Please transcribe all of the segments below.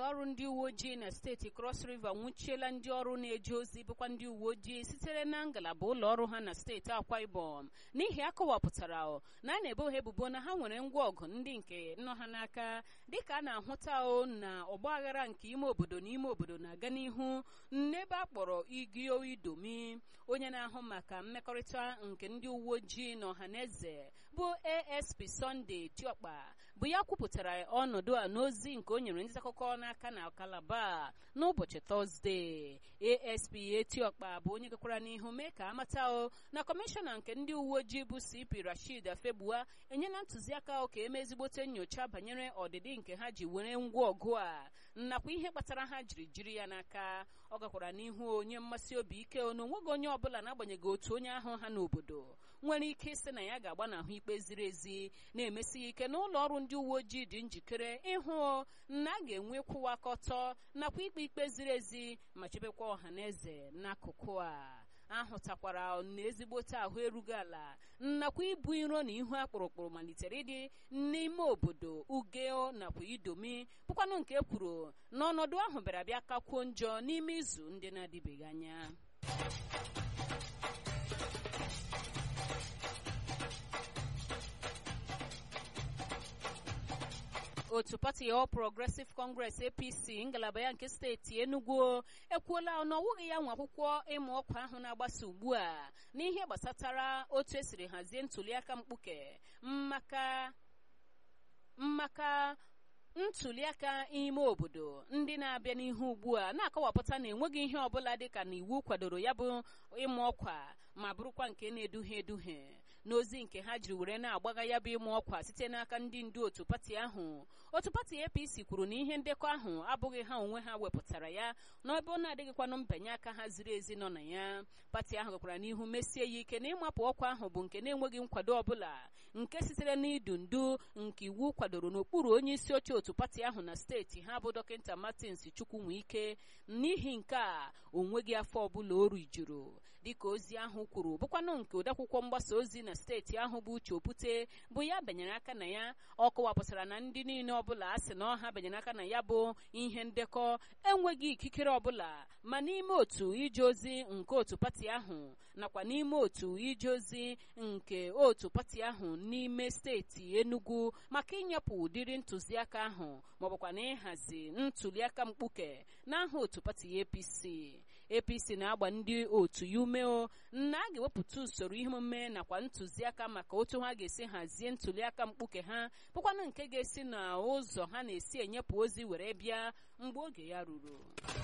ọrụ ndị uwe ojii na steeti Cross River nwụchiela ndị ọrụ na-eje ozi bụkwa ndị uwe ojii sitere na ngalaba ụlọ ọrụ ha na steeti Akwa Ibom n'ihi akọwapụtara na a na-ebo ha ebubo na ha nwere ngwa ọgụ ndị nke nọ ha n'aka dịka a na-ahụta o na ọgbaghara nke ime obodo na ime obodo na-aga n'ihu n'ebe a kpọrọ Igio Idomi onye na-ahụ maka mmekọrịta nke ndị uwe ojii na ọhaneze bụ ASP Sunday Tiokpa bụ ya kwupụtara ọnọdụ a n'ozi nke o nyere ndị akụkọ n'aka na Kalaba n'ụbọchị Tọzdee ASP Etiokpa bụ onye gakwara n'ihu mee ka amata o na kọmishọna nke ndị uwe ojii bụ CP Rashid Afegbua enyela ntụziaka ka eme ezigbote nyocha banyere ọdịdị nke ha ji were ngwa ọgụ a nakwa ihe kpatara ha jiri jiri ya n'aka ọ gakwara n'ihu onye mmasị obi ike na onweghị onye ọbụla n'agbanyeghị otu onye ahụ ha n'obodo nwere ike ịsị na ya ga-agbanahụ ikpe ziri ezi na-emesi ike na ụlọ ọrụ ndị uwe ojii dị njikere ịhụ na a ga-enwe kwụwa aka ọtọ nakwa ikpe ikpe ziri ezi ma chebekwa ọha na eze n'akụkụ a ahụtakwara na ezigbote ahụ erughị ala nakwa ibu iro na ihu akpụrụkpụrụ malitere ịdị n'ime obodo ugeo nakwa idomi bụkwanụ nke kwuru na ọnọdụ ahụ bịara bịa kakwuo njọ n'ime izu ndị na-adịbeghị anya otu pati All Progressive Congress APC ngalaba ya nke steeti Enugu ekwuola na ọ wụghị ya nwa akwụkwọ ịmụ ọkwa ahụ na-agbasa ugbu a n'ihe gbasatara otu esiri hazie ntuliaka mkpuke maka maka ntuliaka ime obodo ndị na-abịa n'ihu ugbu a na-akọwapụta na enweghị ihe ọbụla dịka na iwu kwadoro ya bụ ịmụ ọkwa ma bụrụkwa nke na-eduhie eduhie n'ozi nke ha jiri were na-agbaga ya bụ ịmụ ọkwa site n'aka ndị ndu otu pati ahụ otu pati APC kwuru na ihe ndekọ ahụ abụghị ha onwe ha wepụtara ya n'ebe ọ na-adịghịkwanụ mbanye aka ha ziri ezi nọ na ya pati ahụ gakwara n'ihu mesie ya ike na ịmapụ ọkwa ahụ bụ nke na-enweghị nkwado ọbụla nke sitere n'idu ndu nke iwu kwadoro n'okpuru onye isi oche otu pati ahụ na steeti ha bụ dọkịta Martins Chukwunwike n'ihi nke a onweghị afọ ọbụla o rijuru dịka ozi ahụ kwuru bụkwanụ nke odeakwụkwọ mgbasa ozi na steeti ahụ bụ uche opute bụ ya benyere aka na ya ọ kọwapụtara na ndị niile ọbụla a sị na ọha benyere aka na ya bụ ihe ndekọ enweghị ikikere ọbụla ma n'ime otu ije ozi nke otu pati ahụ nakwa n'ime otu ije ozi nke otu pati ahụ n'ime steeti Enugu maka ịnyepụ ụdịrị ntụziaka ahụ maọbụkwa na ịhazi ntuliaka mkpuke n'aha otu pati APC APC na-agba ndị otu ya umeo na a ga-ewepụta usoro ihe omume nakwa ntụziaka maka otu ha ga-esi hazie ntuliaka mkpuke ha bụkwanụ nke ga-esi n'ụzọ ha na-esi enyepụ ozi were bịa mgbe oge ya ruru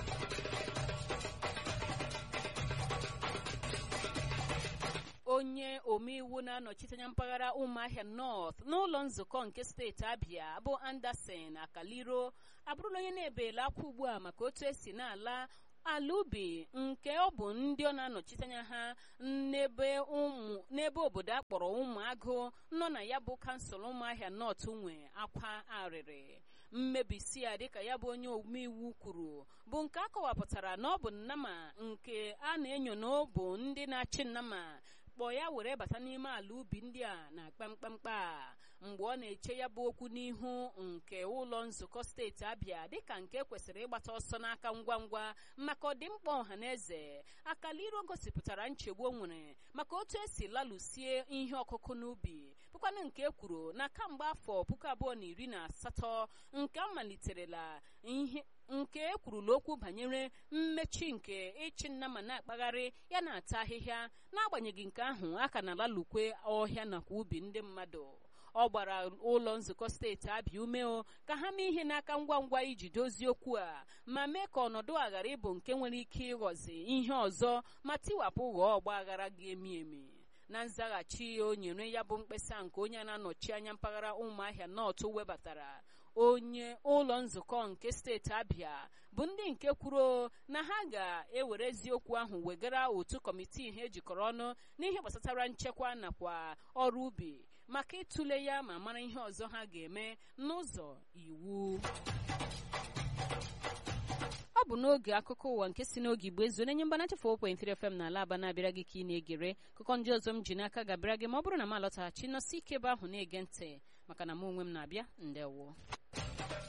onye omeiwu na-anọchite anya mpaghara ụmụahịa north n'ụlọ nzukọ nke steeti abịa bụ anderson akaliro abụrụla onye na-ebela akwa ugbu a maka otu esi na-ala ala ubi nke ọ bụ ndị ọ na-anọchite anya ha n'ebe obodo a kpọrọ ụmụagụ nọ na ya bụ kansụl ụmụahịa nọt nwe akwa arịrị mmebisi ya dịka ya bụ onye omeiwu kwuru bụ nke a kọwapụtara na ọ bụ nnama nke a na-enyo na ọ bụ ndị na-achị nnama kpọọ ya were bata n'ime ala ubi ndị a na kpamkpamkpa mgbe ọ na-eche ya bụ okwu n'ihu nke ụlọ nzukọ steeti abịa dịka nke kwesịrị ịgbata ọsọ n'aka ngwa ngwa maka ọdịmkpa ọha na eze akaliro gosipụtara nchegbu o nwere maka otu esi lalụsie ihe ọkụkụ n'ubi bụkwanụ nke kwuru na kamgbe afọ puku abụọ na iri na asatọ nke a maliterela ihe nke ekwurula okwu banyere mmechi nke ịchị nna ma na-akpagharị ya na-ata ahịhịa n'agbanyeghị nke ahụ a ka na-alalukwe ọhịa nakwa ubi ndị mmadụ ọ gbara ụlọ nzukọ steeti abịa umeo ka ha mee ihe n'aka ngwa ngwa iji dozie okwu a ma mee ka ọnọdụ a ghara ịbụ nke nwere ike ịghọzi ihe ọzọ ma tiwapụ ghọọ ọgba aghara ga-emi emi na nzaghachi o nyere ya bụ mkpesa nke onye na-anọchi anya mpaghara ụmụahịa nọtụ webatara onye ụlọ nzukọ nke steeti abịa bụ ndị nke kwuru na ha ga-ewere eziokwu ahụ wegara otu kọmitii ha ejikọrọ ọnụ n'ihe gbasatara nchekwa nakwa ọrụ ubi maka ịtụle ya ma mara ihe ọzọ ha ga-eme n'ụzọ iwu ọ bụ n'oge akụkọ ụwa nke si n'oge igbo ezu na-enye mgbanacha 4.3 FM na ala aba na-abịara gị ka ị na-egere akụkọ ndị ọzọ m ji n'aka ga-abịara gị ma ọ bụrụ na m alọtaghachi nọsi ike ebe ahụ na-ege ntị maka na m onwe m na-abịa ndewo